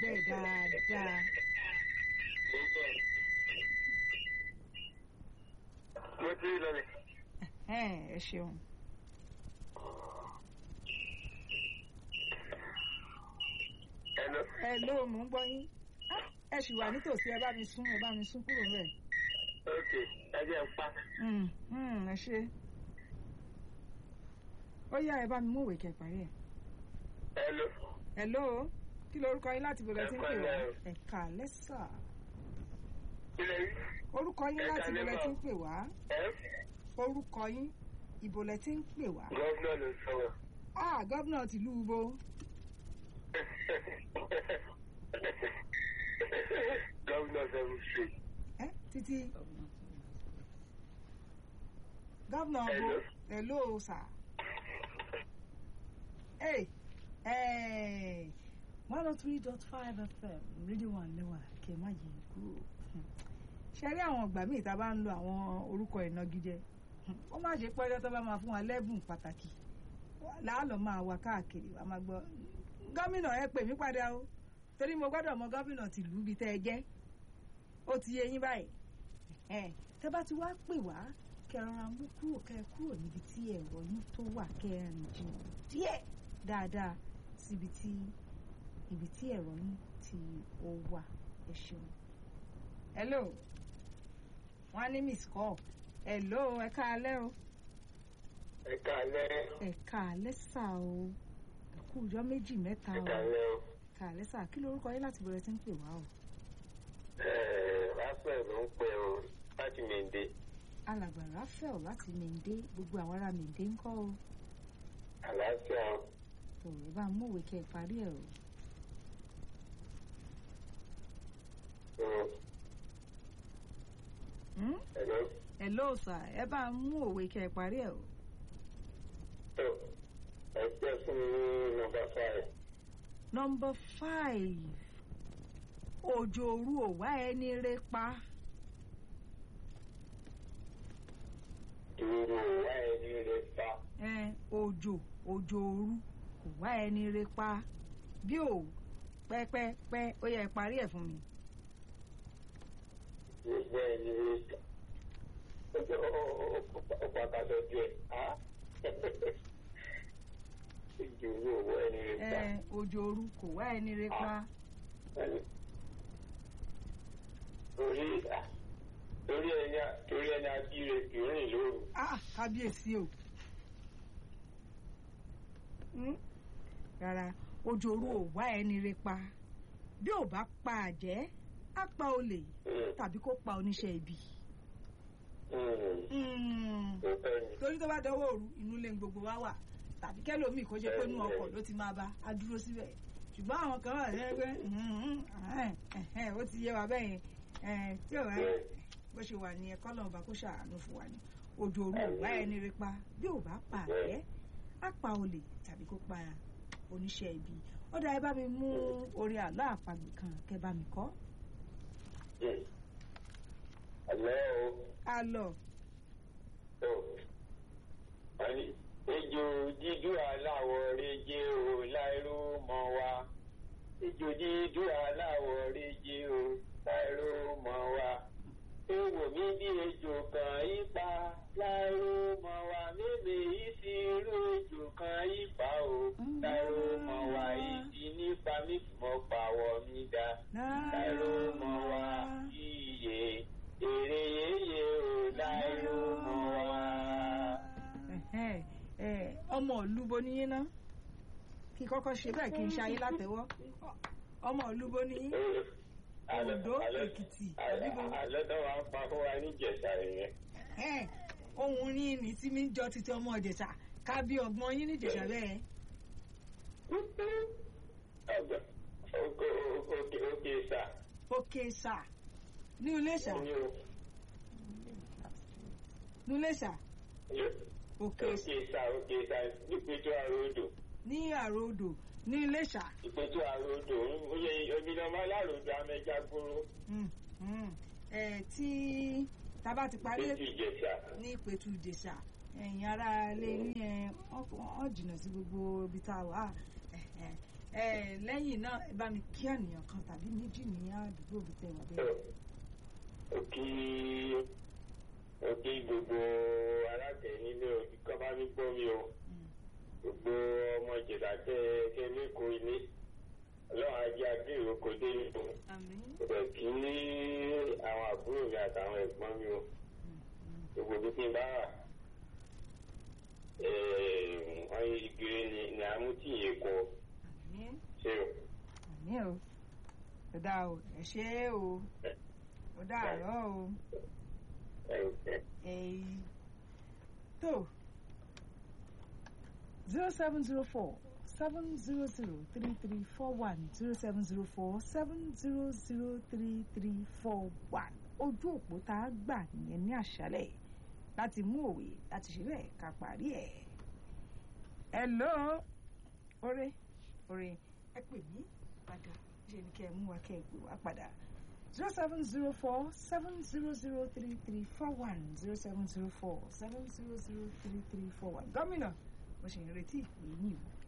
bẹ́ẹ̀ dáadáa. mo ti rí lọlẹ̀. Ẹ̀hẹ́n, ẹ ṣeun. Hello. ẹ ló mò ń gbọ́ yín Ah, ẹ sì wà nítòsí ẹ bá mi sún ẹ bá mi sún kúrò bẹ́ẹ̀. ok ẹ jẹ́ ń pa. Mm, mm, ẹ ṣe. ó yá ẹ bá mi mú ìwé kẹ́ parí ẹ̀. Hello. hello kí lorúkọ yín láti bọ̀lẹ̀ tí ń pè wá Ẹ kálẹ́ o. ẹ̀ka lẹ́sà kí lè rí. orúkọ yín Ẹ láti kálẹ́ bọ̀lẹ̀ mà. tí ń pè wá ẹ orúkọ yín ìbòlẹ̀ tí ń pè wá. gọ́vnà ló sọ̀rọ̀. ah gómìnà tìlú ubo gọ́vnà seven street. ẹ títí gómìnà ubo Hello. hello sà. Hey, hey, one oh three dot five FM rédíò wà lẹ́wà kẹ́ ẹ má yí kúrò. ṣe rí àwọn ìgbà míì tá a bá ń lo àwọn orúkọ ìnagijẹ ó má ṣe pẹ́ẹ́rẹ́ tó bá máa fún wa lẹ́bùn pàtàkì láàlọ́ máa wá káàkiri wa máa gbọ́ gómìnà ẹ pè mí padà o torí mo gbọ́dọ̀ mọ gómìnà tìlú ibi tẹ́ ẹ jẹ́ ó ti yé yín báyìí ẹ tẹ́ bá ti wá pè wá kẹ́ ẹ rọra mú kúrò kẹ́ ẹ kúrò níbi tí ẹ̀rọ yín tó wà kẹ́ ẹ rìn jìnnà díẹ̀ dáadáa síbi tí ibi tí ẹ̀rọ yín tí ó wà ẹ ṣeun. hello wọ́n á ní miss call hello ẹ káalẹ́ o ẹ kálẹ́. ẹ káalẹ́ sà o ẹ kú ọjọ́ méjì mẹ́ta ẹ o kálẹ́ o. káalẹ́ sà kí lorúkọ yín láti bẹ̀rẹ̀ sí ń pè wá o. Ẹ̀ẹ́, Raphael ló ń pè o láti Mèndé. alàgbà Raphael láti mèndé gbogbo àwọn ará mèndé ń kọ́ o àlàáfíà o. òwe bá mú òwe kẹ́ ẹ parí ẹ̀ o. o. Hmm? Hello. hello sà ẹ bá mú òwe kẹ́ ẹ parí ẹ̀ o. tó ẹ pẹ́ fún mi ní nọ́mbà five. nọmba five òjò òru ò wá ẹni rẹ pa dúró wá ẹni rẹ pa. ẹ òjò òjò òru kò wá ẹni rẹ pa bí ò pẹ́pẹ́pẹ́ ó yẹ ẹ parí ẹ̀ fún mi. gbogbo ẹni rẹ pa. ó pàtàkì ju ẹ. dúró wá ẹni rẹ ẹ pa. òjò òru kò wá ẹni rẹ pa torí torí ẹni torí ẹni abíire kì í rìn lóru. ah kábíyèsí o. Hmm? rárá òjò òru ò wá ẹni rẹ pa bí ò bá pa àjẹ́ á pa olè tàbí kó pa oníṣẹ́ ibi. Hmm. tó fẹ́ ni. torí tó bá dọwọ́ òru inú ilé gbogbo wa wà tàbí kẹ́lòmíì kó jẹ́ pé inú ọkọ̀ ló ti máa bá a dúró síbẹ̀ ṣùgbọ́n àwọn kan wà lẹ́gbẹ́ ó ti yé wa bẹ́ẹ̀ yẹn tí ò wá bó ṣe wà ní ẹ̀kọ́ lọ́nba kó ṣàánú fún wa ni òjò òru ò wá ẹni rí pa bí ò bá pa àjẹ́ á pa olè tàbí kó pa oníṣẹ́ ibi ó dá ẹ bá mi mú orin àlọ́ àpagbè kan kẹ́ bá mi kọ́ àlọ́ o. àlọ́ tó wọ́n ní ejò dídú aláwọ̀ rẹ́jẹ́ o láìró mọ́ wa ejò dídú aláwọ̀ rẹ́jẹ́ o láìró mọ́ wa ewò mi bí ejò kan ipa láìró mọ́ wa mébè yìí sí irú ejò kan ipa o láìró mọ́ wa ìdí nípa mi mọ́ pàwọ́ mi dá láìró mọ́ wa iye èrè yéye o láìró mọ́ wa. Ẹ̀hẹ́n, ẹ̀, ọmọ ìlúbo ní yín ná kí n kọ́kọ́ ṣe bẹ́ẹ̀ kí n ṣayé látẹ̀wọ́ ọmọ ìlúbo ní yín Oǹdó, Èkìtì, àbíbo? Àlọ́dọ̀ wa ń pa fún wa ní Ìjẹ̀ṣà yẹn. Ẹ̀hẹ́n, ohun yín ní tí mi ń jọ títí ọmọ ìjẹ̀ṣà ká bí ọgbọ́n yín ní ìjẹ̀ṣà bẹ́ẹ̀ Ọgbà òkè òkè òkè sà. òkè sà ní Iléṣà Ní o. ní Iléṣà òkè Òkè sà òkè sà nípẹ̀tù àròdò. ní àròdò ní Iléṣà Ìpẹ̀tù àròdò oyè omidọ́mọ aláròdò amẹ́jà gbóró. Mm, mm. Ẹ̀, tí tá bá ti parí Ìpẹ̀tù Ìjẹ̀ṣà. ní ìpẹ̀tù ìjẹ̀ṣà ẹ̀yìn ara lè ní ẹ wọ́n jìnnà sí gbogbo ibi tá a wà ẹ̀, ẹ̀, ẹ lẹ́yìn náà ẹ bá mi kí ènìyàn kan tàbí méjì ní àdúgbò bíi tẹ̀wá bẹ́ẹ̀. òkì òkì gbogbo alákẹ́ nílé òbí kan bá mi gbọ́ mi o gbogbo ọmọ ìjìlá tẹ kẹ lẹ́kọ̀ọ́ ilé ọlọ́run ajé adé ìrókò dé ìlú àmín. rẹ̀ kí àwọn àbúrò mi àtàwọn ẹ̀gbọ́n mi o gbogbo bí kí n bá wà wọ́n yí igire ni ní amútí èkó àmín. ṣe o. àmín o ó dáa o ẹ ṣé o ó dàárọ̀ o èyí tó zero seven zero four seven zero zero three three four one zero seven zero four seven zero zero three three four one ojú òpó tá a gbà nìyẹn ní àṣálẹ́ láti mú òwe láti ṣe bẹ́ẹ̀ ká parí ẹ̀. hello ore ore ẹ pè mí padà ṣe ni kẹ́ ẹ mú wa kẹ́ ẹ pè wá padà zero seven zero four seven zero zero three three four one zero seven zero four seven zero zero three three four one gómìnà mo ṣe ń retí ìpè yín o.